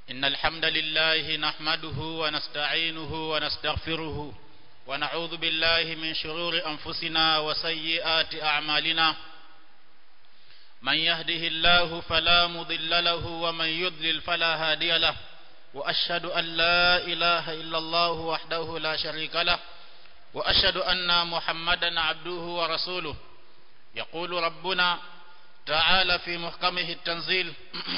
إن الحمد لله نحمده ونستعينه ونستغفره ونعوذ بالله من شرور أنفسنا وسيئات أعمالنا من يهده الله فلا مضل له ومن يضلل فلا هادي له وأشهد أن لا إله إلا الله وحده لا شريك له وأشهد أن محمدا عبده ورسوله يقول ربنا تعالى في محكمه التنزيل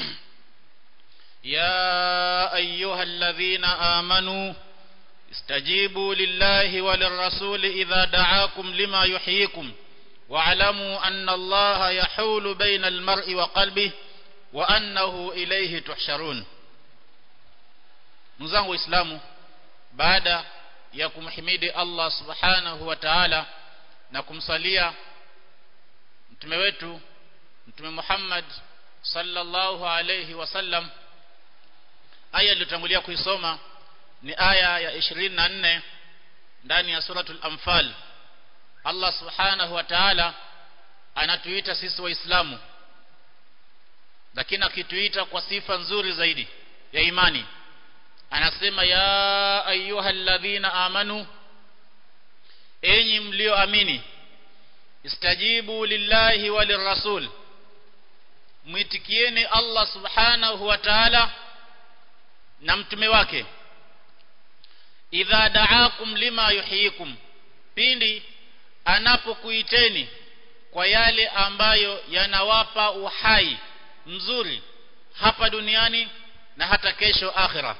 يا أيها الذين آمنوا استجيبوا لله وللرسول إذا دعاكم لما يحييكم واعلموا أن الله يحول بين المرء وقلبه وأنه إليه تحشرون mzangu waislamu baada ya kumhimidi Allah subhanahu wa ta'ala na kumsalia mtume wetu mtume Muhammad sallallahu alayhi wasallam aya iliyotangulia kuisoma ni aya ya 24 ndani ya suratul anfal Allah subhanahu wa ta'ala anatuita sisi waislamu lakini akituita kwa sifa nzuri zaidi ya imani anasema ya ayyuhalladhina amanu enyi mlioamini istajibu lillahi walirrasul mwitikieni Allah subhanahu wa ta'ala na mtume wake idha da'akum lima yuhyikum pindi anapokuiteni kwa yale ambayo yanawapa uhai mzuri hapa duniani na hata kesho akhira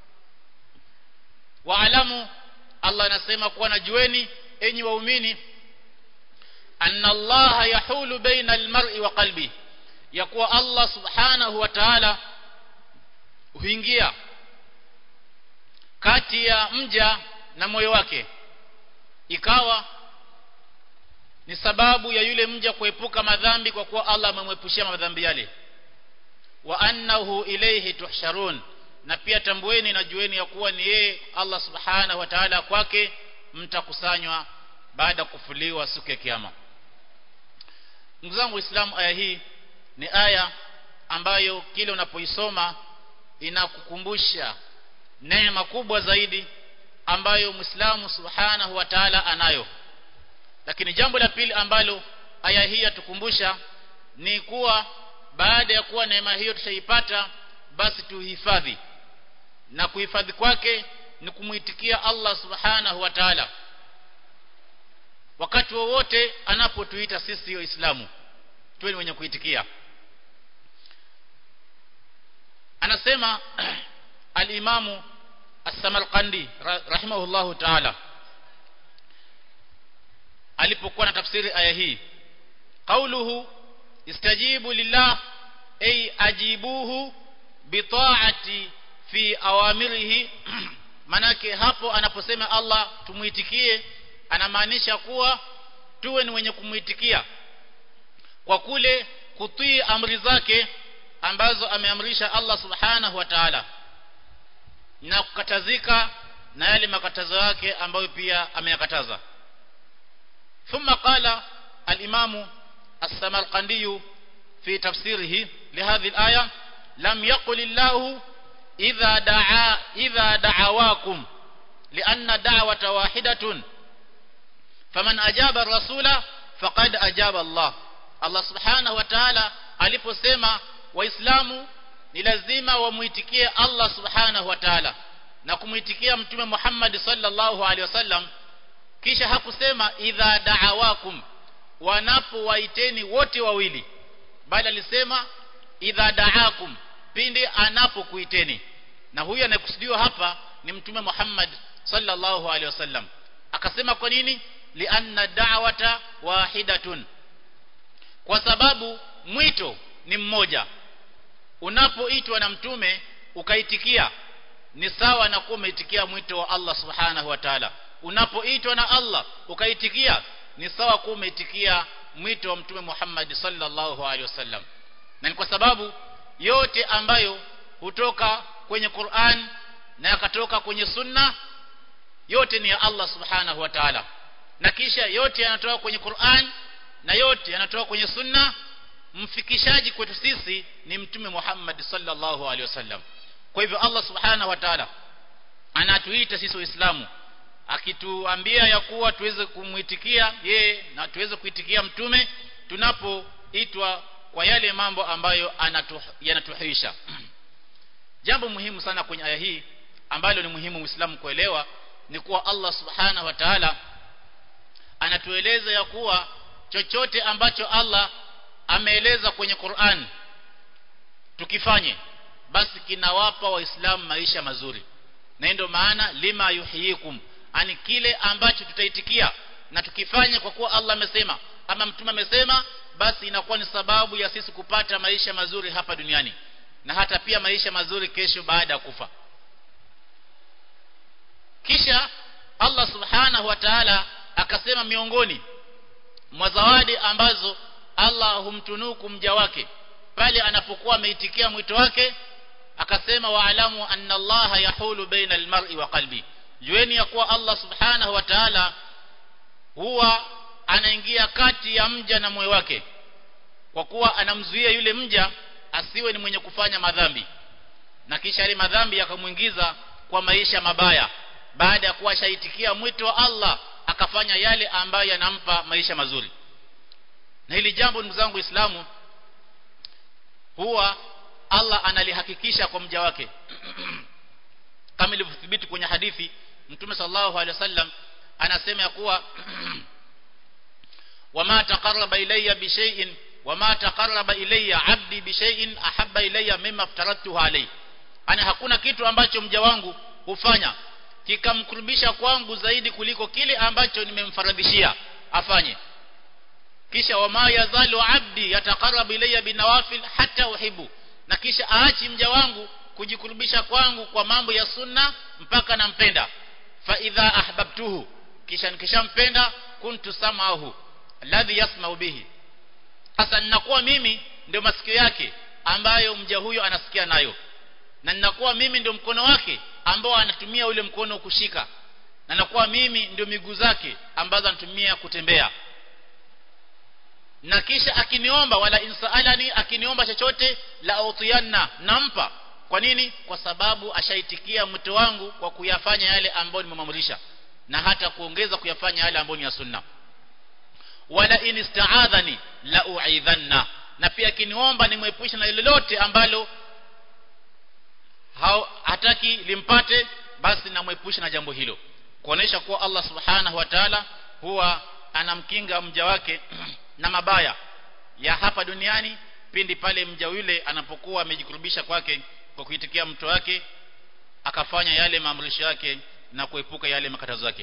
waalamu Allah anasema kuwa najueni enyi waumini anna Allah yahulu baina almar'i wa qalbi ya kuwa Allah subhanahu wa ta'ala huingia kati ya mja na moyo wake ikawa ni sababu ya yule mja kuepuka madhambi kwa kuwa Allah amemwepushia madhambi yale wa annahu ilayhi tuhsharun na pia tambueni na jueni ya kuwa ni yeye Allah subhanahu wa ta'ala kwake mtakusanywa baada kufuliwa siku ya kiyama ndugu zangu waislamu aya hii ni aya ambayo kile unapoisoma inakukumbusha neema kubwa zaidi ambayo Muislamu Subhanahu wa Ta'ala anayo lakini jambo la pili ambalo aya hii yatukumbusha ni kuwa baada ya kuwa neema hiyo tushaipata basi tuhifadhi na kuhifadhi kwake ni kumuitikia Allah Subhanahu wa Ta'ala wakati wowote anapotuita sisi waislamu tuwe ni wenye kuitikia anasema al-Imamu As-Samarqandi rahimahullahu ta'ala alipokuwa na tafsiri aya hii qauluhu istajibu lillah ay ajibuhu bitaati fi awamirihi manake hapo anaposema Allah tumuitikie anamaanisha kuwa tuwe ni wenye kumuitikia kwa kule kutii amri zake ambazo ameamrisha Allah subhanahu wa ta'ala na kukatazika na yale makatazo yake ambayo pia ameyakataza ثم قال الإمام السمرقندي في تفسيره لهذه الآية لم يقل الله إذا دعا إذا دعواكم لأن دعوة واحدة فمن أجاب الرسول فقد أجاب الله الله سبحانه وتعالى aliposema waislamu ni lazima wamuitikie Allah subhanahu wa ta'ala na kumuitikia mtume Muhammad sallallahu alaihi wasallam kisha hakusema idha da'awakum wanapowaiteni wote wawili bali alisema idha da'akum pindi anapokuiteni na huyu anayekusudiwa hapa ni mtume Muhammad sallallahu alaihi wasallam akasema kwa nini lianna da'wata wahidatun kwa sababu mwito ni mmoja unapoitwa na mtume ukaitikia ni sawa na kuwa umeitikia mwito wa Allah subhanahu wa ta'ala unapoitwa na Allah ukaitikia ni sawa kuwa umeitikia mwito wa mtume Muhammad sallallahu alaihi wasallam na ni kwa sababu yote ambayo hutoka kwenye Qur'an na yakatoka kwenye sunna yote ni ya Allah subhanahu wa ta'ala na kisha yote yanatoka kwenye Qur'an na yote yanatoka kwenye sunna mfikishaji kwetu sisi ni mtume Muhammad sallallahu alaihi wasallam kwa hivyo Allah subhanahu wa ta'ala anatuita sisi waislamu akituambia ya kuwa tuweze kumuitikia yeye na tuweze kuitikia mtume tunapoitwa kwa yale mambo ambayo anatu, yanatuhisha jambo muhimu sana kwenye aya hii ambalo ni muhimu muislamu kuelewa ni kuwa Allah subhanahu wa ta'ala anatueleza ya kuwa chochote ambacho Allah ameeleza kwenye Qur'an tukifanye basi kinawapa waislamu maisha mazuri na ndio maana lima yuhyikum ani kile ambacho tutaitikia na tukifanya kwa kuwa Allah amesema ama mtume amesema basi inakuwa ni sababu ya sisi kupata maisha mazuri hapa duniani na hata pia maisha mazuri kesho baada ya kufa kisha Allah subhanahu wa ta'ala akasema miongoni mwa zawadi ambazo Allah humtunuku mja wake pale anapokuwa ameitikia mwito wake akasema waalamu anna Allah yahulu baina almar'i wa qalbi jueni ya kuwa Allah subhanahu wa ta'ala huwa anaingia kati ya mja na moyo wake kwa kuwa anamzuia yule mja asiwe ni mwenye kufanya madhambi na kisha yale madhambi yakamuingiza kwa maisha mabaya baada ya kuwa shaitikia mwito wa Allah akafanya yale ambayo yanampa maisha mazuri na hili jambo ndugu zangu Uislamu huwa Allah analihakikisha kwa mja wake kama ilivyothibiti kwenye hadithi Mtume sallallahu alaihi wasallam anasema ya kuwa wama taqarraba ilayya bi shay'in wama taqarraba ilayya 'abdi bi shay'in ahabba ilayya mimma aftaratuhu alayhi ana hakuna kitu ambacho mja wangu hufanya kikamkurubisha kwangu zaidi kuliko kile ambacho nimemfaradhishia afanye kisha wama yazalu 'abdi yataqarrabu ilayya binawafil hatta uhibu na kisha aachi mja wangu kujikurubisha kwangu kwa mambo ya sunna mpaka nampenda fa idha ahbabtuhu kisha nikishampenda kuntu samahu alladhi yasma'u bihi sasa ninakuwa mimi ndio masikio yake ambayo mja huyo anasikia nayo na ninakuwa mimi ndio mkono wake ambao anatumia ule mkono kushika na nakuwa mimi ndio miguu zake ambazo anatumia kutembea na kisha akiniomba wala insaalani akiniomba chochote la utiyanna nampa kwa nini kwa sababu ashaitikia mwito wangu kwa kuyafanya yale ambayo nimemamrisha na hata kuongeza kuyafanya yale ambayo ni ya sunna wala in istaadhani la uidhanna na pia akiniomba nimwepushe na lolote ambalo hataki limpate basi namwepusha na jambo hilo kuonesha kuwa Allah subhanahu wa ta'ala huwa anamkinga mja wake na mabaya ya hapa duniani pindi pale mja yule anapokuwa amejikurubisha kwake kwa kuitikia mto wake akafanya yale maamrisho yake na kuepuka yale makatazo yake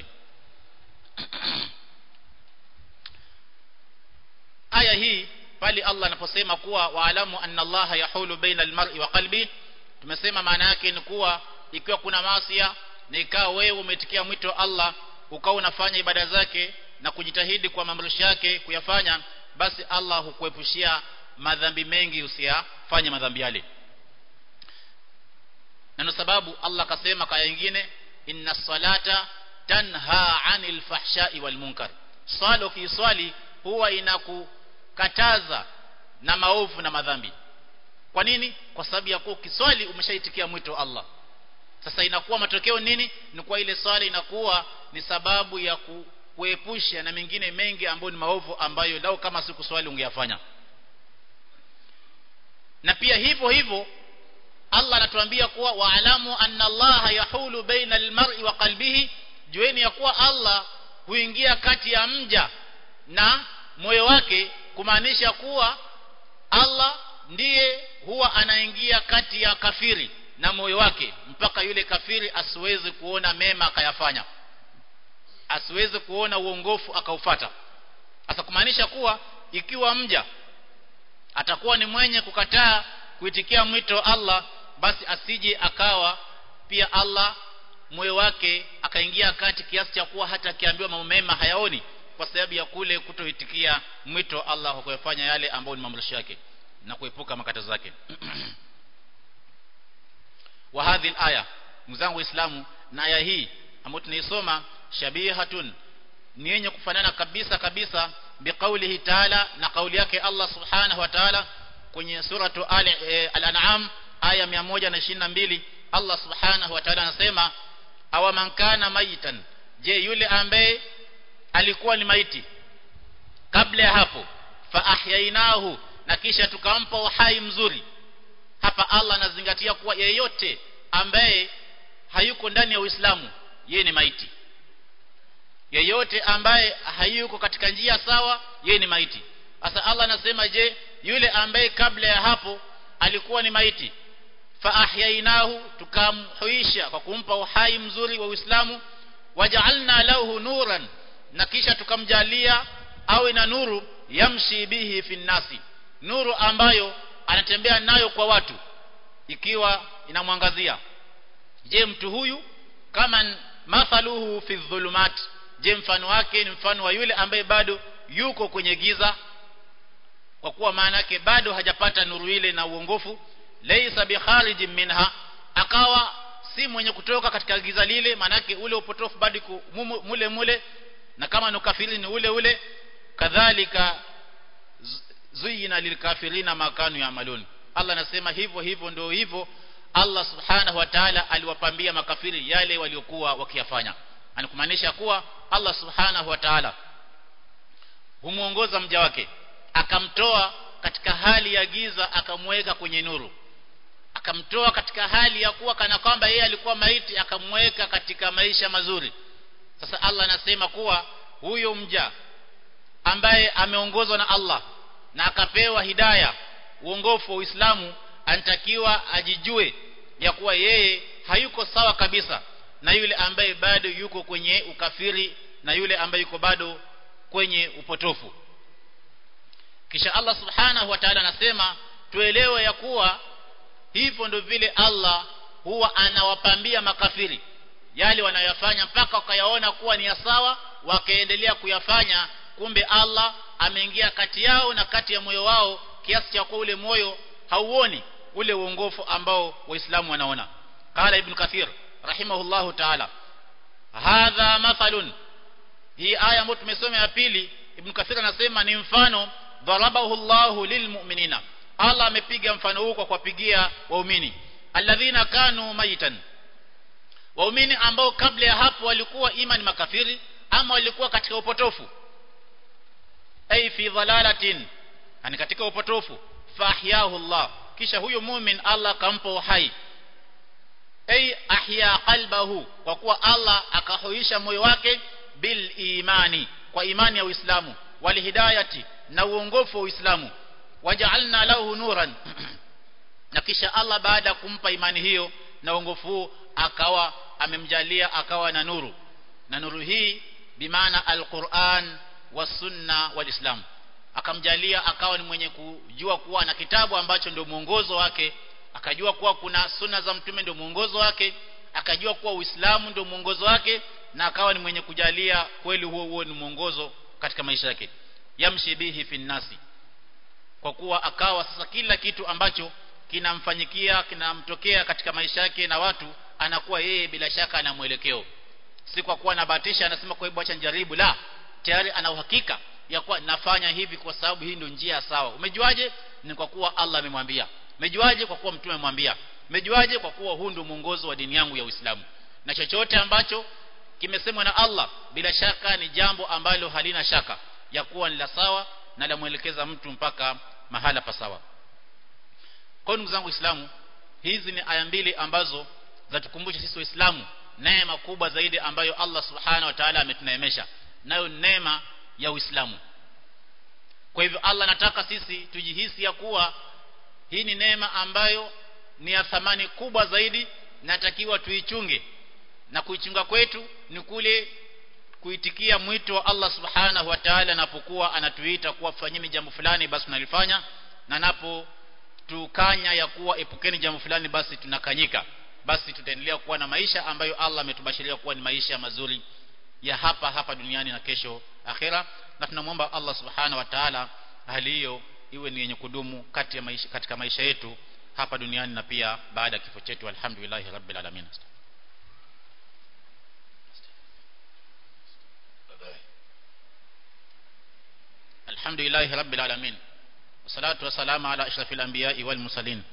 aya hii pale Allah anaposema kuwa waalamu anna Allah yahulu baina almar'i wa qalbi tumesema maana yake ni kuwa ikiwa kuna maasiya na ikawa wewe umetikia mwito wa Allah ukawa unafanya ibada zake na kujitahidi kwa maamrisho yake kuyafanya basi Allah hukuepushia madhambi mengi usiyafanye madhambi yale na ndio sababu Allah akasema kaya nyingine inna salata tanha anil fahsha'i wal munkar swala ukiswali huwa inakukataza na maovu na madhambi kwa nini kwa sababu ya kuwa ukiswali umeshaitikia mwito wa Allah sasa inakuwa matokeo nini ni kwa ile swala inakuwa ni sababu ya ku, kuepusha na mengine mengi ambayo ni maovu ambayo lau kama siku swali ungeyafanya na pia hivyo hivyo Allah anatuambia kuwa waalamu anna Allah yahulu baina almar'i wa qalbihi jueni ya kuwa Allah huingia kati ya mja na moyo wake kumaanisha kuwa Allah ndiye huwa anaingia kati ya kafiri na moyo wake mpaka yule kafiri asiweze kuona mema akayafanya asiweze kuona uongofu akaufata sasa kumaanisha kuwa ikiwa mja atakuwa ni mwenye kukataa kuitikia mwito wa Allah basi asije akawa pia Allah moyo wake akaingia kati kiasi cha kuwa hata akiambiwa mambo mema hayaoni kwa sababu ya kule kutoitikia mwito wa Allah kwa kuyafanya yale ambayo ni mamrisho yake na kuepuka makatazo yake wa hadhi aya mzangu waislamu na aya hii ambayo tunaisoma shabihatun ni yenye kufanana kabisa kabisa biqaulihi ta'ala na kauli yake Allah subhanahu wa ta'ala kwenye suratu al-an'am aya 122 Allah subhanahu wa ta'ala anasema awa man kana maitan je yule ambaye alikuwa ni maiti kabla ya hapo fa ahyainahu na kisha tukampa uhai mzuri hapa Allah anazingatia kuwa yeyote ambaye hayuko ndani ya Uislamu yeye ni maiti yeyote ambaye hayuko katika njia sawa yeye ni maiti sasa Allah anasema je yule ambaye kabla ya hapo alikuwa ni maiti fa ahyainahu tukamhuisha kwa kumpa uhai mzuri wa Uislamu waja'alna lahu nuran na kisha tukamjalia awe na nuru yamshi bihi fi nasi nuru ambayo anatembea nayo kwa watu ikiwa inamwangazia je mtu huyu kama mathaluhu fi dhulumat je mfano wake ni mfano wa yule ambaye bado yuko kwenye giza kwa kuwa maana yake bado hajapata nuru ile na uongofu laysa bikharijin minha akawa si mwenye kutoka katika giza lile manake ule upotofu bado mule mule na kama ni ukafiri ni ule ule kadhalika zuyina lilkafirina makanu yamalun Allah anasema hivyo hivyo ndio hivyo Allah subhanahu wa ta'ala aliwapambia makafiri yale waliokuwa wakiyafanya anakumaanisha kuwa Allah subhanahu wa ta'ala humuongoza mja wake akamtoa katika hali ya giza akamweka kwenye nuru akamtoa katika hali ya kuwa kana kwamba yeye alikuwa maiti akamweka katika maisha mazuri sasa Allah anasema kuwa huyo mja ambaye ameongozwa na Allah na akapewa hidaya uongofu wa Uislamu anatakiwa ajijue ya kuwa yeye hayuko sawa kabisa na yule ambaye bado yuko kwenye ukafiri na yule ambaye yuko bado kwenye upotofu kisha Allah subhanahu wa ta'ala anasema tuelewe ya kuwa hivyo ndio vile Allah huwa anawapambia makafiri yale wanayofanya mpaka wakayaona kuwa ni ya sawa wakaendelea kuyafanya kumbe Allah ameingia kati yao na kati ya moyo wao kiasi cha kwa ule moyo hauoni ule uongofu ambao waislamu wanaona qala ibn kathir rahimahullahu ta'ala hadha mathalun hii aya ambayo tumesoma ya pili ibn kathir anasema ni mfano darabahu Allahu lilmu'minina Allah amepiga mfano huu kwa kuwapigia waumini alladhina kanu maitan waumini ambao kabla ya hapo walikuwa imani makafiri ama walikuwa katika upotofu ay fi dhalalatin yani katika upotofu fahyahu Allah kisha huyo mumin Allah akampa uhai ay ahya qalbahu kwa kuwa Allah akahuisha moyo wake bil imani kwa imani ya Uislamu wal hidayati na uongofu wa Uislamu waja'alna lahu nuran na kisha Allah baada ya kumpa imani hiyo na uongofu huu akawa amemjalia akawa na nuru na nuru hii bimaana alquran wasunna walislam akamjalia akawa ni mwenye kujua kuwa na kitabu ambacho ndio mwongozo wake akajua kuwa kuna sunna za mtume ndio mwongozo wake akajua kuwa uislamu ndio mwongozo wake na akawa ni mwenye kujalia kweli huo huo ni mwongozo katika maisha yake yamshi bihi fi nasi kwa kuwa akawa sasa kila kitu ambacho kinamfanyikia kinamtokea katika maisha yake na watu anakuwa yeye bila shaka ana mwelekeo si kwa kuwa anabahatisha anasema kwa hivyo acha njaribu la tayari ana uhakika ya kuwa nafanya hivi kwa sababu hii ndio njia sawa umejuaje ni kwa kuwa Allah amemwambia umejuaje kwa kuwa mtume amemwambia umejuaje kwa kuwa huu ndio mwongozo wa dini yangu ya Uislamu na chochote ambacho kimesemwa na Allah bila shaka ni jambo ambalo halina shaka ya kuwa ni la sawa na la mwelekeza mtu mpaka mahala pa sawa kwa ndugu zangu Waislamu hizi ni aya mbili ambazo zatukumbusha sisi Waislamu neema kubwa zaidi ambayo Allah Subhanahu wa Ta'ala ametuneemesha nayo neema ya Uislamu kwa hivyo Allah anataka sisi tujihisi ya kuwa hii ni neema ambayo ni ya thamani kubwa zaidi natakiwa tuichunge na kuichunga kwetu ni kule kuitikia mwito wa Allah subhanahu wa ta'ala anapokuwa anatuita kuwa fanyeni jambo fulani basi tunalifanya na napo tukanya ya kuwa epukeni jambo fulani basi tunakanyika basi tutaendelea kuwa na maisha ambayo Allah ametubashiria kuwa ni maisha mazuri ya hapa hapa duniani na kesho akhera na tunamwomba Allah subhanahu wa ta'ala hali hiyo iwe ni yenye kudumu kati ya maisha, katika maisha yetu hapa duniani na pia baada ya kifo chetu alhamdulillah rabbil alamin الحمد لله رب العالمين والصلاة والسلام على أشرف الأنبياء والمرسلين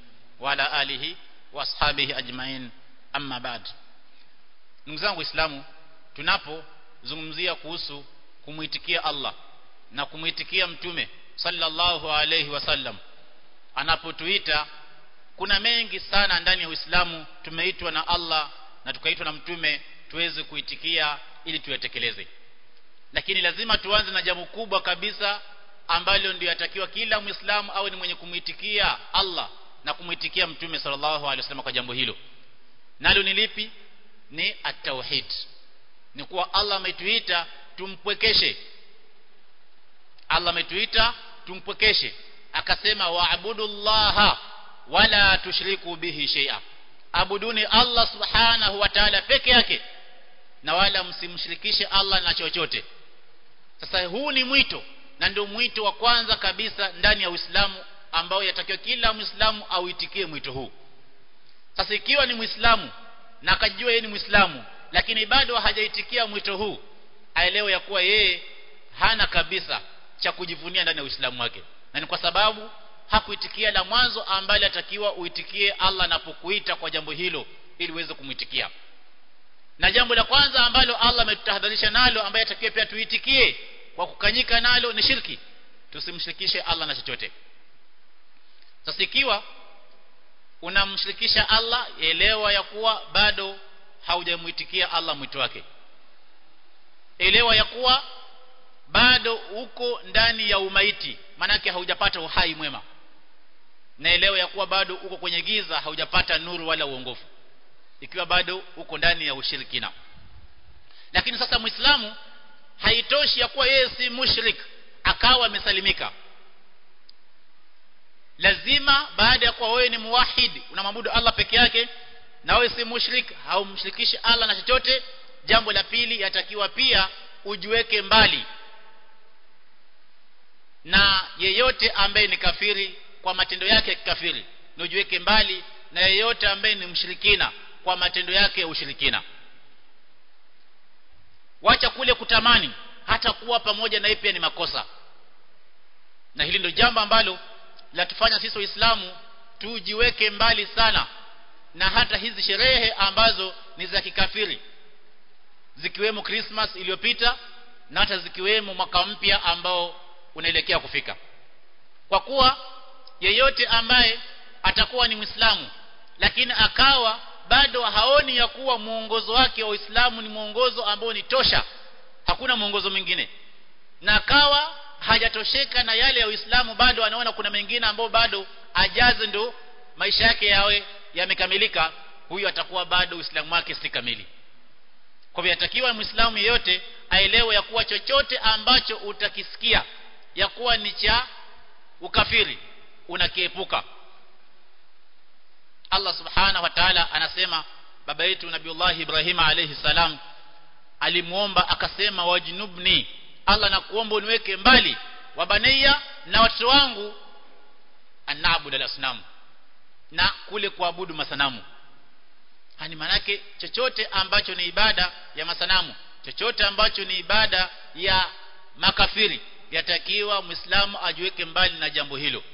وعلى آله وأصحابه أجمعين أما بعد ndugu zangu waislamu tunapozungumzia kuhusu kumuitikia Allah na kumuitikia mtume sallallahu alayhi wasallam anapotuita kuna mengi sana ndani ya Uislamu tumeitwa na Allah na tukaitwa na mtume tuweze kuitikia ili tuyatekeleze lakini lazima tuanze na jambo kubwa kabisa ambalo ndio yatakiwa kila muislamu awe ni mwenye kumuitikia Allah na kumuitikia mtume sallallahu alaihi wasallam kwa jambo hilo nalo ni lipi ni at-tauhid ni kuwa Allah ametuita tumpwekeshe Allah ametuita tumpwekeshe akasema waabudullaha wala tushriku bihi shay'a abuduni Allah subhanahu wa ta'ala peke yake na wala msimshirikishe Allah na chochote sasa huu ni mwito na ndio mwito wa kwanza kabisa ndani ya Uislamu ambao yatakiwa kila Muislamu auitikie mwito huu sasa ikiwa ni Muislamu na akajua yeye ni Muislamu lakini bado hajaitikia mwito huu aelewe ya kuwa yeye hana kabisa cha kujivunia ndani ya Uislamu wake na ni kwa sababu hakuitikia la mwanzo ambalo atakiwa uitikie Allah anapokuita kwa jambo hilo ili uweze kumwitikia na jambo la kwanza ambalo Allah ametutahadharisha nalo ambaye atakiwa pia tuitikie kwa kukanyika nalo ni shirki tusimshirikishe Allah na chochote sasa ikiwa unamshirikisha Allah elewa ya kuwa bado haujamuitikia Allah mwito wake elewa ya kuwa bado uko ndani ya umaiti manake haujapata uhai mwema na elewa ya kuwa bado uko kwenye giza haujapata nuru wala uongofu ikiwa bado uko ndani ya ushirikina lakini sasa muislamu haitoshi ya kuwa yeye si mushrik akawa amesalimika lazima baada ya kuwa wewe ni muwahid unamwabudu Allah peke yake na wewe si mushrik haumshirikishi Allah na chochote jambo la pili yatakiwa pia ujiweke mbali na yeyote ambaye ni kafiri kwa matendo yake ya kikafiri na ujiweke mbali na yeyote ambaye ni mshirikina kwa matendo yake ya ushirikina wacha kule kutamani hata kuwa pamoja na pia ni makosa na hili ndio jambo ambalo latufanya sisi waislamu tujiweke mbali sana na hata hizi sherehe ambazo ni za kikafiri zikiwemo Christmas iliyopita na hata zikiwemo mwaka mpya ambao unaelekea kufika kwa kuwa yeyote ambaye atakuwa ni Muislamu lakini akawa bado haoni ya kuwa muongozo wake wa Uislamu ni muongozo ambao ni tosha hakuna muongozo mwingine na akawa hajatosheka na yale ya Uislamu bado anaona kuna mengine ambao bado ajaze ndo maisha yake yawe yamekamilika huyu atakuwa bado Uislamu wake si kamili kwa hivyo yatakiwa Muislamu yeyote aelewe ya kuwa chochote ambacho utakisikia ya kuwa ni cha ukafiri unakiepuka Allah subhanahu wa ta'ala anasema baba yetu Nabiullah Ibrahim alayhi salam alimuomba akasema wajnubni Allah nakuomba uniweke mbali wabania na watoto wangu anaabudu al-asnam na kule kuabudu masanamu hani manake chochote ambacho ni ibada ya masanamu chochote ambacho ni ibada ya makafiri yatakiwa muislamu ajiweke mbali na jambo hilo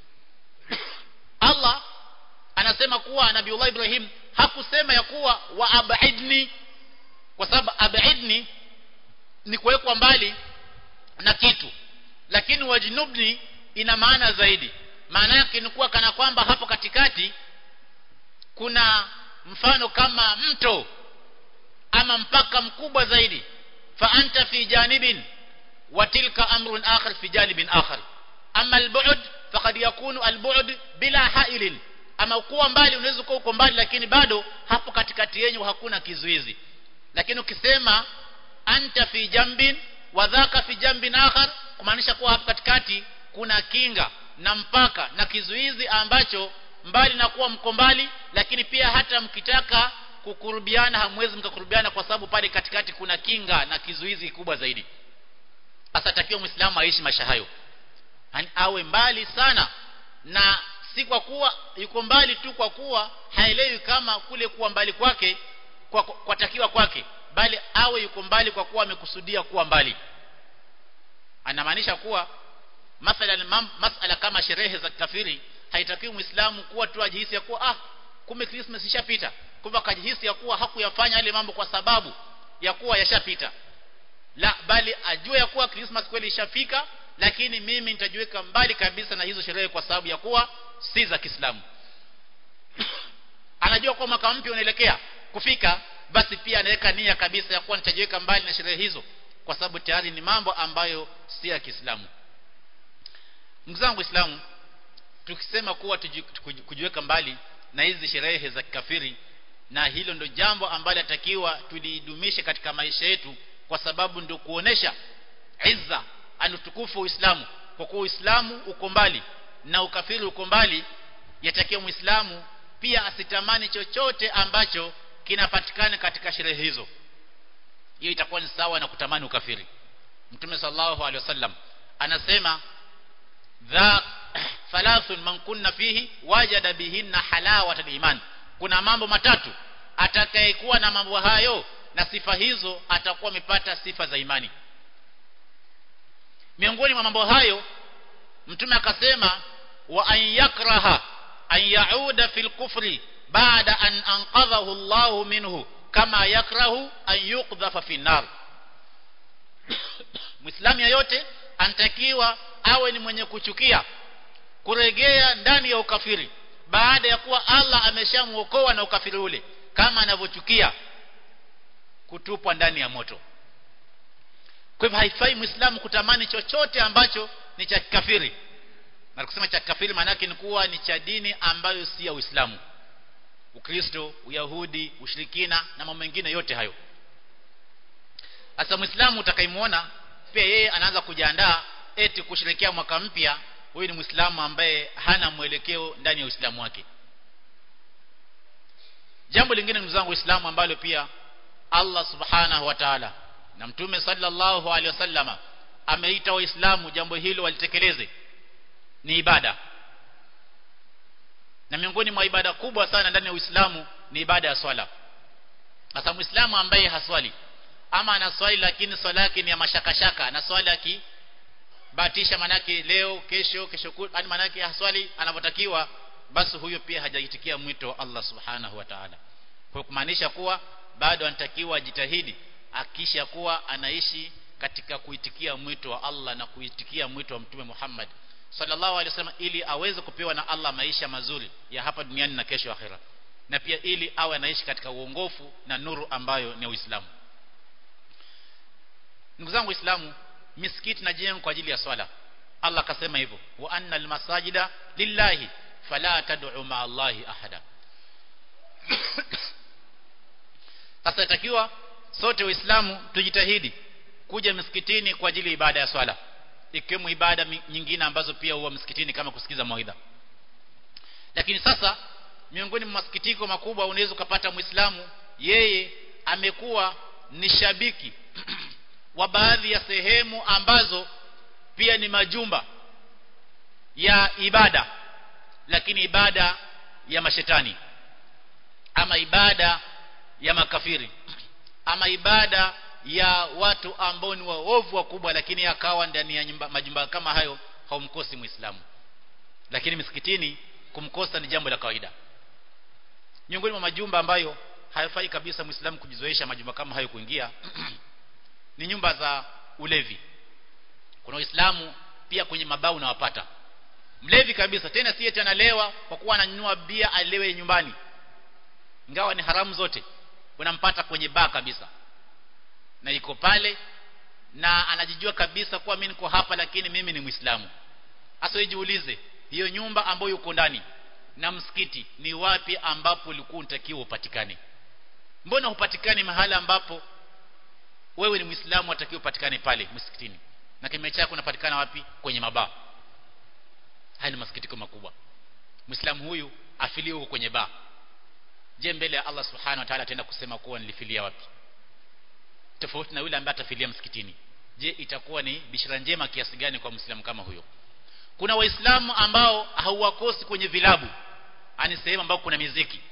Allah anasema kuwa Nabiullah Ibrahim hakusema ya kuwa wa abidni kwa sababu abidni ni kuwekwa mbali na kitu lakini wajnubni ina maana zaidi maana yake ni kuwa kana kwamba hapo katikati kuna mfano kama mto ama mpaka mkubwa zaidi fa anta fi janibin wa tilka amrun akhar fi janibin akhar ama albu'd faqad yakunu albu'd bila hailin ama kuwa mbali unaweza kuwa uko mbali lakini bado hapo katikati yenyu hakuna kizuizi lakini ukisema anta fi jambin wa dhaka fi jambin akhar kumaanisha kuwa hapo katikati kuna kinga na mpaka na kizuizi ambacho mbali na kuwa mko mbali lakini pia hata mkitaka kukurubiana hamwezi mkakurubiana kwa sababu pale katikati kuna kinga na kizuizi kubwa zaidi sasa takiwa muislamu aishi maisha hayo awe mbali sana na si kwa kuwa yuko mbali tu kwa kuwa haelewi kama kule kuwa mbali kwake kwa, kwa takiwa kwake bali awe yuko mbali kwa kuwa amekusudia kuwa mbali anamaanisha kuwa mathalan masala kama sherehe za kafiri haitakiwi muislamu kuwa tu ajihisi ya kuwa ah kumbe Christmas ishapita kumbe akajihisi ya kuwa hakuyafanya yale mambo kwa sababu ya kuwa yashapita la bali ajue ya kuwa Christmas kweli ishafika lakini mimi nitajiweka mbali kabisa na hizo sherehe kwa sababu ya kuwa si za Kiislamu anajua kuwa mwaka mpya unaelekea kufika basi pia anaweka nia kabisa ya kuwa nitajiweka mbali na sherehe hizo kwa sababu tayari ni mambo ambayo si ya Kiislamu ndugu zangu Waislamu tukisema kuwa kujiweka mbali na hizi sherehe za kikafiri na hilo ndo jambo ambalo atakiwa tulidumishe katika maisha yetu kwa sababu ndio kuonesha izza anutukufu Uislamu kwa kuwa Uislamu uko mbali na ukafiri uko mbali yatakiwa Muislamu pia asitamani chochote ambacho kinapatikana katika sherehe hizo hiyo itakuwa ni sawa na kutamani ukafiri Mtume sallallahu alaihi wasallam anasema dha thalathun man kunna fihi wajada bihinna halawata iman kuna mambo matatu atakayekuwa na mambo hayo na sifa hizo atakuwa amepata sifa za imani miongoni mwa mambo hayo mtume akasema wa an yakraha an yauda fil kufri baada an anqadhahu Allah minhu kama yakrahu an yuqdhafa fi nar Muislamu yeyote anatakiwa awe ni mwenye kuchukia kuregea ndani ya ukafiri baada ya kuwa Allah ameshamuokoa na ukafiri ule kama anavyochukia kutupwa ndani ya moto kwa hivyo haifai muislamu kutamani chochote ambacho ni cha kikafiri na kusema cha kikafiri maana yake ni kuwa ni cha dini ambayo si ya Uislamu Ukristo, Uyahudi, ushirikina na mambo mengine yote hayo Sasa Muislamu utakaimuona pia yeye anaanza kujiandaa eti kusherekea mwaka mpya huyu ni Muislamu ambaye hana mwelekeo ndani ya Uislamu wake Jambo lingine ndugu zangu Waislamu ambalo pia Allah Subhanahu wa Ta'ala na Mtume sallallahu alaihi wasallama ameita Waislamu jambo hilo walitekeleze ni ibada na miongoni mwa ibada kubwa sana ndani ya Uislamu ni ibada ya swala sasa Muislamu ambaye haswali ama anaswali lakini swala yake ni ya mashakashaka anaswali aki batisha manake leo kesho kesho yani manake haswali anavyotakiwa basi huyo pia hajaitikia mwito wa Allah subhanahu wa ta'ala kwa kumaanisha kuwa bado anatakiwa ajitahidi akisha kuwa anaishi katika kuitikia mwito wa Allah na kuitikia mwito wa Mtume Muhammad sallallahu alaihi wasallam ili aweze kupewa na Allah maisha mazuri ya hapa duniani na kesho akhera na pia ili awe anaishi katika uongofu na nuru ambayo ni Uislamu ndugu zangu Waislamu misikiti na jengo kwa ajili ya swala Allah akasema hivyo wa anna almasajida lillahi fala tad'u ma Allahi ahada sasa itakiwa sote waislamu tujitahidi kuja msikitini kwa ajili ya ibada ya swala ikiwemo ibada nyingine ambazo pia huwa msikitini kama kusikiza mawaidha lakini sasa miongoni mwa masikitiko makubwa unaweza ukapata muislamu yeye amekuwa ni shabiki wa baadhi ya sehemu ambazo pia ni majumba ya ibada lakini ibada ya mashetani ama ibada ya makafiri ama ibada ya watu ambao ni waovu wakubwa lakini akawa ndani ya nyumba, majumba kama hayo haumkosi muislamu lakini misikitini kumkosa ni jambo la kawaida miongoni mwa majumba ambayo hayafai kabisa muislamu kujizoesha majumba kama hayo kuingia ni nyumba za ulevi kuna waislamu pia kwenye mabao unawapata mlevi kabisa tena si eti analewa kwa kuwa ananyanyua bia alewe nyumbani ingawa ni haramu zote unampata kwenye baa kabisa na iko pale na anajijua kabisa kuwa mimi niko hapa lakini mimi ni Muislamu hasa jiulize hiyo nyumba ambayo uko ndani na msikiti ni wapi ambapo ulikuwa unatakiwa upatikane mbona hupatikani mahala ambapo wewe ni Muislamu unatakiwa upatikane pale msikitini na kinyume chako unapatikana wapi kwenye mabaa haya ni masikitiko makubwa Muislamu huyu afilie huko kwenye baa je mbele ya Allah subhanahu wa ta'ala ataenda kusema kuwa nilifilia wapi tofauti na yule ambaye atafilia msikitini je itakuwa ni bishara njema kiasi gani kwa muislamu kama huyo kuna waislamu ambao hauwakosi kwenye vilabu ani sehemu ambao kuna miziki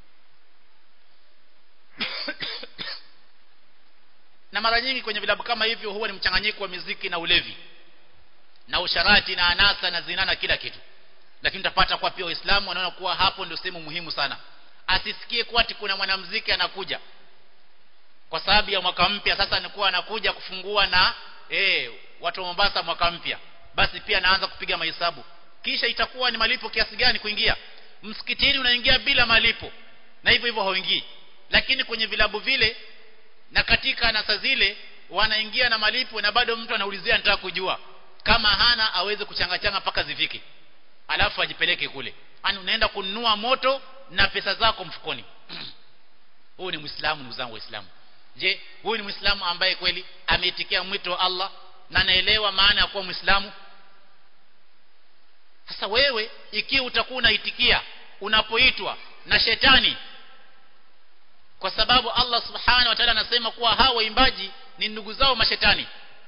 na mara nyingi kwenye vilabu kama hivyo huwa ni mchanganyiko wa miziki na ulevi na usharati na anasa na zina na kila kitu lakini utapata kwa pia waislamu wanaona kuwa hapo ndio sehemu muhimu sana asisikie kuwa ati kuna mwanamuziki anakuja kwa sababu ya mwaka mpya sasa nikuwa anakuja kufungua na eh watu wa Mombasa mwaka mpya basi pia anaanza kupiga mahesabu kisha itakuwa ni malipo kiasi gani kuingia msikitini unaingia bila malipo na hivyo hivyo hauingii lakini kwenye vilabu vile na katika nasa zile wanaingia na malipo na bado mtu anaulizia nataka kujua kama hana aweze kuchangachanga mpaka zifike alafu ajipeleke kule yani unaenda kununua moto na pesa zako mfukoni huyu ni muislamu ndugu zangu waislamu je huyu ni muislamu ambaye kweli ameitikia mwito wa Allah na anaelewa maana ya kuwa muislamu sasa wewe ikiwa utakuwa unaitikia unapoitwa na shetani kwa sababu Allah subhanahu wa ta'ala anasema kuwa hawa waimbaji ni ndugu zao mashetani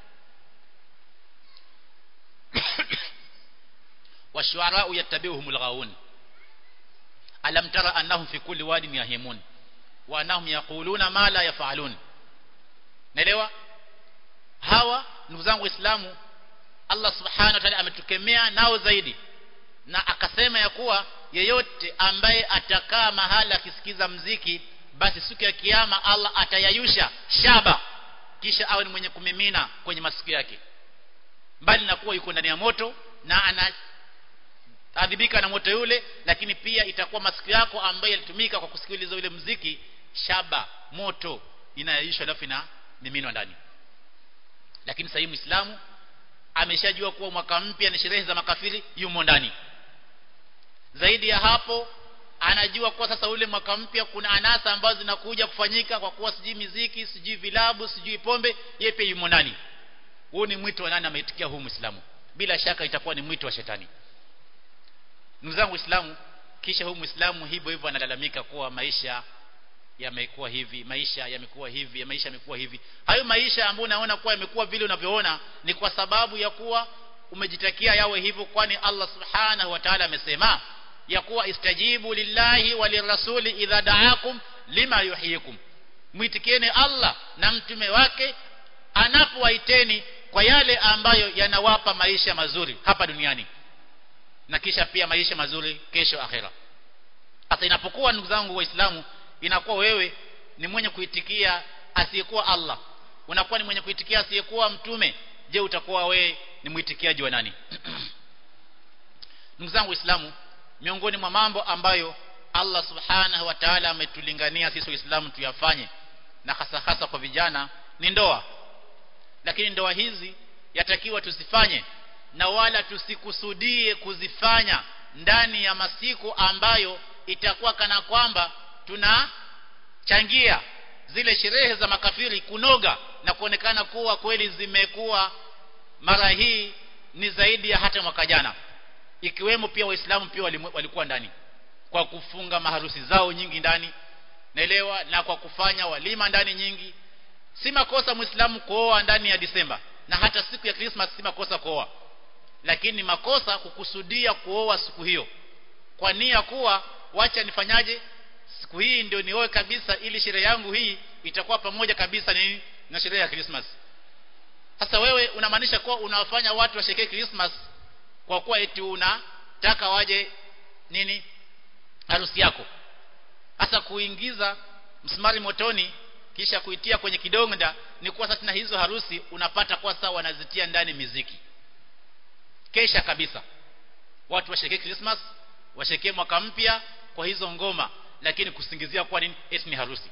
washuarau yattabi'uhumul ghawun alam tara annahum fi kulli wadin yahimun wa annahum yaquluna ma la yaf'alun naelewa hawa ndugu zangu waislamu Allah subhanahu wa ta'ala ametukemea nao zaidi na akasema ya kuwa yeyote ambaye atakaa mahala akisikiza mziki basi siku ya kiyama Allah atayayusha shaba kisha awe ni mwenye kumimina kwenye masikio yake mbali na kuwa yuko ndani ya moto na anaadhibika na moto yule lakini pia itakuwa masikio yako ambayo yalitumika kwa kusikiliza ule mziki shaba moto inayayushwa alafu ina miminwa ndani lakini sasa muislamu ameshajua kuwa mwaka mpya ni sherehe za makafiri yumo ndani zaidi ya hapo anajua kuwa sasa ule mwaka mpya kuna anasa ambazo zinakuja kufanyika kwa kuwa sijui miziki sijui vilabu sijui pombe yeye pia yumo ndani huu ni mwito wa nani ameitikia huu muislamu bila shaka itakuwa ni mwito wa shetani ndugu zangu waislamu kisha huu muislamu hivyo hivyo analalamika kuwa maisha yamekuwa hivi maisha yamekuwa hivi maisha yamekuwa hivi hayo maisha ambayo unaona kuwa yamekuwa vile unavyoona ni kwa sababu ya kuwa umejitakia yawe hivyo kwani Allah subhanahu wa ta'ala amesema ya kuwa istajibu lillahi walirasuli idha da'akum lima yuhyikum mwitikieni Allah na mtume wake anapowaiteni kwa yale ambayo yanawapa maisha mazuri hapa duniani na kisha pia maisha mazuri kesho akhera sasa inapokuwa ndugu zangu waislamu inakuwa wewe ni mwenye kuitikia asiyekuwa Allah unakuwa ni mwenye kuitikia asiyekuwa mtume je utakuwa wewe ni mwitikiaji wa nani ndugu zangu waislamu miongoni mwa mambo ambayo Allah subhanahu wa ta'ala ametulingania sisi waislamu tuyafanye na hasa hasa kwa vijana ni ndoa lakini ndoa hizi yatakiwa tusifanye na wala tusikusudie kuzifanya ndani ya masiku ambayo itakuwa kana kwamba tunachangia zile sherehe za makafiri kunoga na kuonekana kuwa kweli zimekuwa mara hii ni zaidi ya hata mwaka jana ikiwemo pia waislamu pia walikuwa ndani kwa kufunga maharusi zao nyingi ndani naelewa na kwa kufanya walima ndani nyingi si makosa muislamu kuoa ndani ya Disemba na hata siku ya Christmas si makosa kuoa lakini makosa kukusudia kuoa siku hiyo kwa nia kuwa wacha nifanyaje siku hii ndio nioe kabisa ili sherehe yangu hii itakuwa pamoja kabisa ni na sherehe ya Christmas sasa wewe unamaanisha kuwa unawafanya watu washerekee Christmas kwa kuwa eti unataka waje nini harusi yako hasa kuingiza msumari motoni kisha kuitia kwenye kidonda ni kuwa sasa na hizo harusi unapata kwa sawa wanazitia ndani miziki kesha kabisa watu washerekee Christmas washerekee mwaka mpya kwa hizo ngoma lakini kusingizia kwa nini eti ni harusi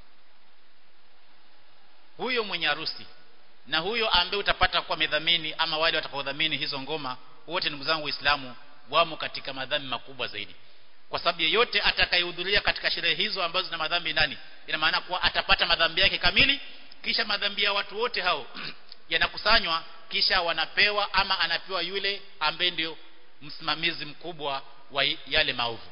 huyo mwenye harusi na huyo ambaye utapata kwa medhamini ama wale watakaodhamini hizo ngoma wote ndugu zangu waislamu wamo katika madhambi makubwa zaidi kwa sababu yeyote atakayehudhuria katika sherehe hizo ambazo zina madhambi ndani ina maana kuwa atapata madhambi yake kamili kisha madhambi ya watu wote hao yanakusanywa kisha wanapewa ama anapewa yule ambaye ndio msimamizi mkubwa wa yale maovu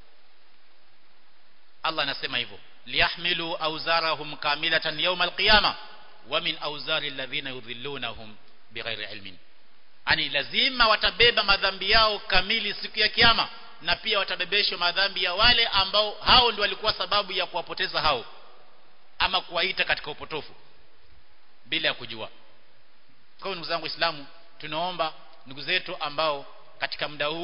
Allah anasema hivyo liyahmilu awzarahum kamilatan yawm alqiyama wa min awzari alladhina yudhillunahum bighairi ilmin ani lazima watabeba madhambi yao kamili siku ya kiyama na pia watabebeshwa madhambi ya wale ambao hao ndio walikuwa sababu ya kuwapoteza hao ama kuwaita katika upotofu bila ya kujua kwa hiyo ndugu zangu waislamu tunaomba ndugu zetu ambao katika muda huu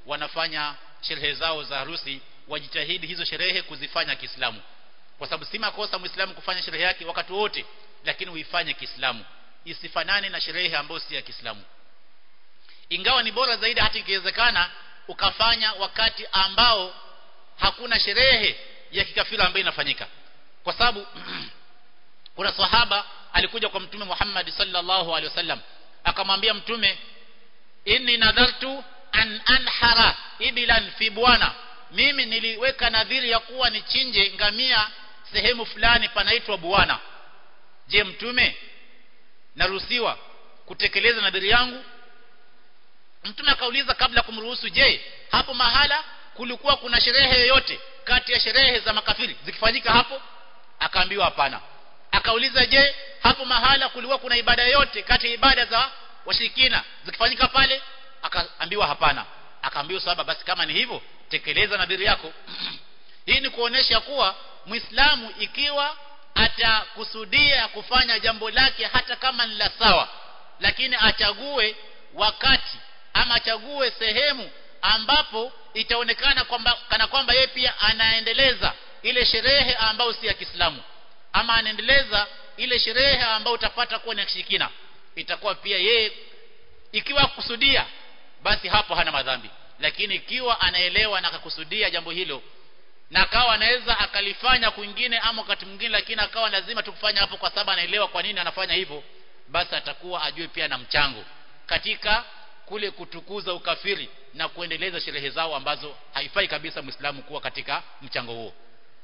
wanafanya sherehe zao za harusi wajitahidi hizo sherehe kuzifanya Kiislamu kwa sababu si makosa Muislamu kufanya sherehe yake wakati wote lakini uifanye Kiislamu isifanane na sherehe ambayo si ya Kiislamu ingawa ni bora zaidi hata ikiwezekana ukafanya wakati ambao hakuna sherehe ya kikafiri ambayo inafanyika kwa sababu kuna sahaba alikuja kwa mtume Muhammad sallallahu alaihi wasallam akamwambia mtume inni nadhartu an anhara ibilan fi bwana mimi niliweka nadhiri ya kuwa nichinje ngamia sehemu fulani panaitwa bwana je mtume naruhusiwa kutekeleza nadhiri yangu mtume akauliza kabla kumruhusu je hapo mahala kulikuwa kuna sherehe yoyote kati ya sherehe za makafiri zikifanyika hapo akaambiwa hapana akauliza je hapo mahala kulikuwa kuna ibada yoyote kati ya ibada za washirikina zikifanyika pale akaambiwa hapana akaambiwa saba basi kama ni hivyo tekeleza nadhiri yako hii ni kuonesha kuwa muislamu ikiwa atakusudia kufanya jambo lake hata kama ni la sawa lakini achague wakati ama achague sehemu ambapo itaonekana kwamba kana kwamba yeye pia anaendeleza ile sherehe ambayo si ya Kiislamu ama anaendeleza ile sherehe ambayo utapata kuwa ni ya kishirikina itakuwa pia yeye ikiwa kusudia basi hapo hana madhambi lakini ikiwa anaelewa na akakusudia jambo hilo na akawa anaweza akalifanya kwingine ama wakati mwingine lakini akawa lazima tukufanya hapo kwa sababu anaelewa kwa nini anafanya hivyo basi atakuwa ajue pia na mchango katika kule kutukuza ukafiri na kuendeleza sherehe zao ambazo haifai kabisa Muislamu kuwa katika mchango huo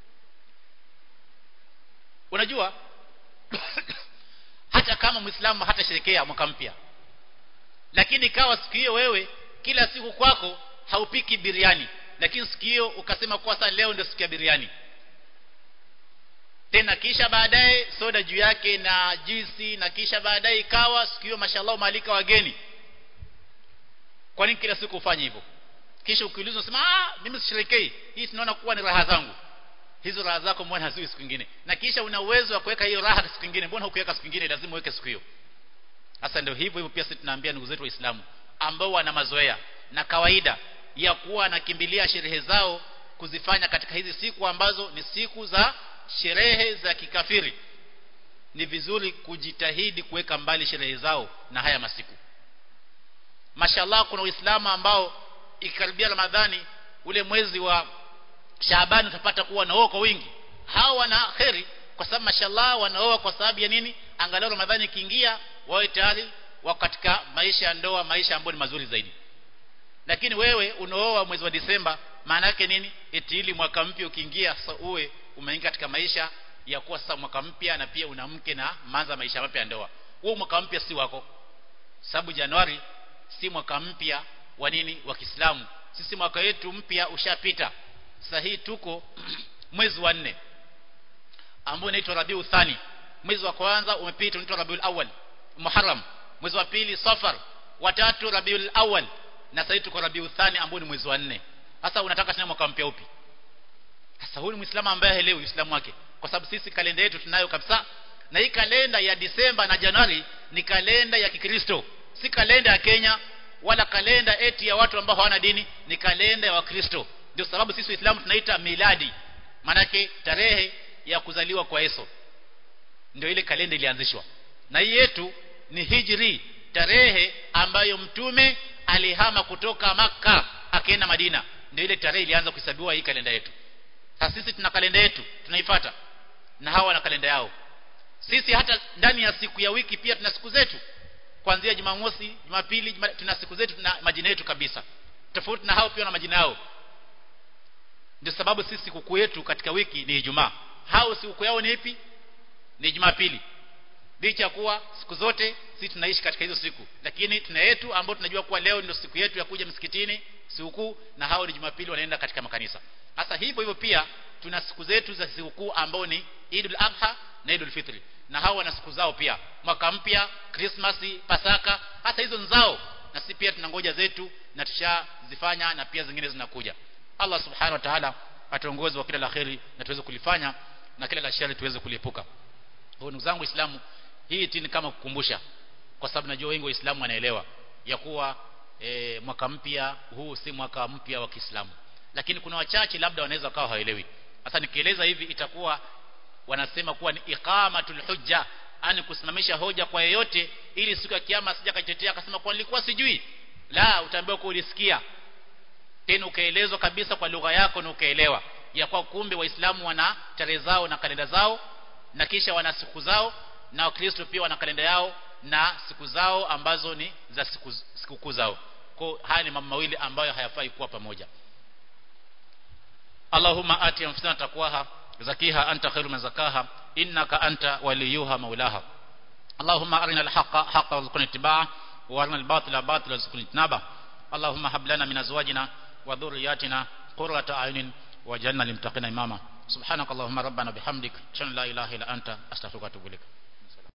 unajua hata kama Muislamu hatasherekea mwaka mpya lakini ikawa siku hiyo wewe kila siku kwako haupiki biriani lakini siku hiyo ukasema kwa sasa leo ndio siku ya biriani tena kisha baadaye soda juu yake na juisi na kisha baadaye ikawa siku hiyo mashallah maalika wageni kwa nini kila siku ufanye hivyo kisha ukiulizwa unasema ah mimi sisherekei hii tunaona kuwa ni raha zangu hizo raha zako mbona hazui siku nyingine na kisha una uwezo wa kuweka hiyo raha siku nyingine mbona hukuweka siku nyingine lazima uweke siku hiyo sasa ndio hivyo hivyo pia sisi tunaambia ndugu zetu waislamu ambao wana mazoea na kawaida ya kuwa anakimbilia sherehe zao kuzifanya katika hizi siku ambazo ni siku za sherehe za kikafiri ni vizuri kujitahidi kuweka mbali sherehe zao na haya masiku mashallah kuna uislamu ambao ikikaribia ramadhani ule mwezi wa Shaaban utapata kuwa wanaoa kwa wingi hao wana kheri kwa sababu mashallah wanaoa kwa sababu ya nini angalau ramadhani ikiingia wawe tayari wa katika maisha ya ndoa maisha ambayo ni mazuri zaidi lakini wewe unaoa mwezi wa Disemba maana yake nini eti ili mwaka mpya ukiingia sasa uwe umeingia katika maisha ya kuwa sasa mwaka mpya na pia una mke na manza maisha mapya ya ndoa huo mwaka mpya si wako sababu Januari si mwaka mpya wa nini wa Kiislamu sisi mwaka wetu mpya ushapita sasa hii tuko mwezi wa nne ambao unaitwa Rabiul Thani mwezi wa kwanza umepita unaitwa Rabiul Awwal Muharram mwezi wa pili Safar watatu Rabiul Awwal na sasa tuko Rabiul Thani ambao ni mwezi wa nne sasa unataka tena mwaka mpya upi sasa huyu Muislamu ambaye haelewi Uislamu wake kwa sababu sisi kalenda yetu tunayo kabisa na hii kalenda ya Disemba na Januari ni kalenda ya Kikristo si kalenda ya Kenya wala kalenda eti ya watu ambao hawana dini ni kalenda ya Wakristo ndio sababu sisi Waislamu tunaita miladi manake tarehe ya kuzaliwa kwa Yesu ndio ile kalenda ilianzishwa na hii yetu ni hijri tarehe ambayo mtume alihama kutoka maka akaenda Madina ndio ile tarehe ilianza kuhesabiwa hii kalenda yetu sasa sisi tuna kalenda yetu tunaifuata na hawa wana kalenda yao sisi hata ndani ya siku ya wiki pia tuna siku zetu kuanzia Jumamosi, Jumapili, juma, tuna siku zetu tuna majina yetu kabisa. Tofauti na hao pia na majina yao. Ndio sababu sisi sikukuu yetu katika wiki ni Ijumaa. Hao sikukuu yao ni ipi? Ni Jumapili. Licha kuwa siku zote sisi tunaishi katika hizo siku, lakini tuna yetu ambao tunajua kuwa leo ndio siku yetu ya kuja msikitini sikukuu na hao ni Jumapili wanaenda katika makanisa. Sasa hivyo hivyo pia tuna siku zetu za sikukuu ambao ni Idul Adha na Idul Fitri na hao wana siku zao pia mwaka mpya Krismasi Pasaka hata hizo nzao na sisi pia tunangoja zetu na tushazifanya na pia zingine zinakuja Allah subhanahu wa ta'ala atuongoze wa kila la kheri na tuweze kulifanya na kila la shari tuweze kuliepuka kwa ndugu zangu waislamu hii ni kama kukumbusha kwa sababu najua wengi waislamu wanaelewa ya kuwa e, mwaka mpya huu si mwaka mpya wa Kiislamu lakini kuna wachache labda wanaweza kawa hawaelewi sasa nikieleza hivi itakuwa wanasema kuwa ni iqamatul hujja ani kusimamisha hoja kwa yeyote ili siku ya kiyama sija kajitetea akasema kwa nilikuwa sijui la utaambiwa kwa ulisikia tena ukaelezwa kabisa kwa lugha yako na ukaelewa ya kwa kumbe waislamu wana tarehe zao na kalenda zao na kisha wana siku zao na wakristo pia wana kalenda yao na siku zao ambazo ni za siku sikukuu zao kwa haya ni mambo mawili ambayo hayafai kuwa pamoja Allahumma ati anfusana taqwaha zakiha anta khairu man zakaha innaka anta waliyuha maulaha Allahumma arina al-haqqa haqqan warzuqna ittiba'ah wa arina al-batila batilan warzuqna ijtinabah Allahumma hab lana min azwajina wa dhurriyyatina qurrata a'yunin waj'alna lil muttaqina imama subhanakallahumma rabbana bihamdik shalla la ilaha illa anta astaghfiruka wa atubu ilaik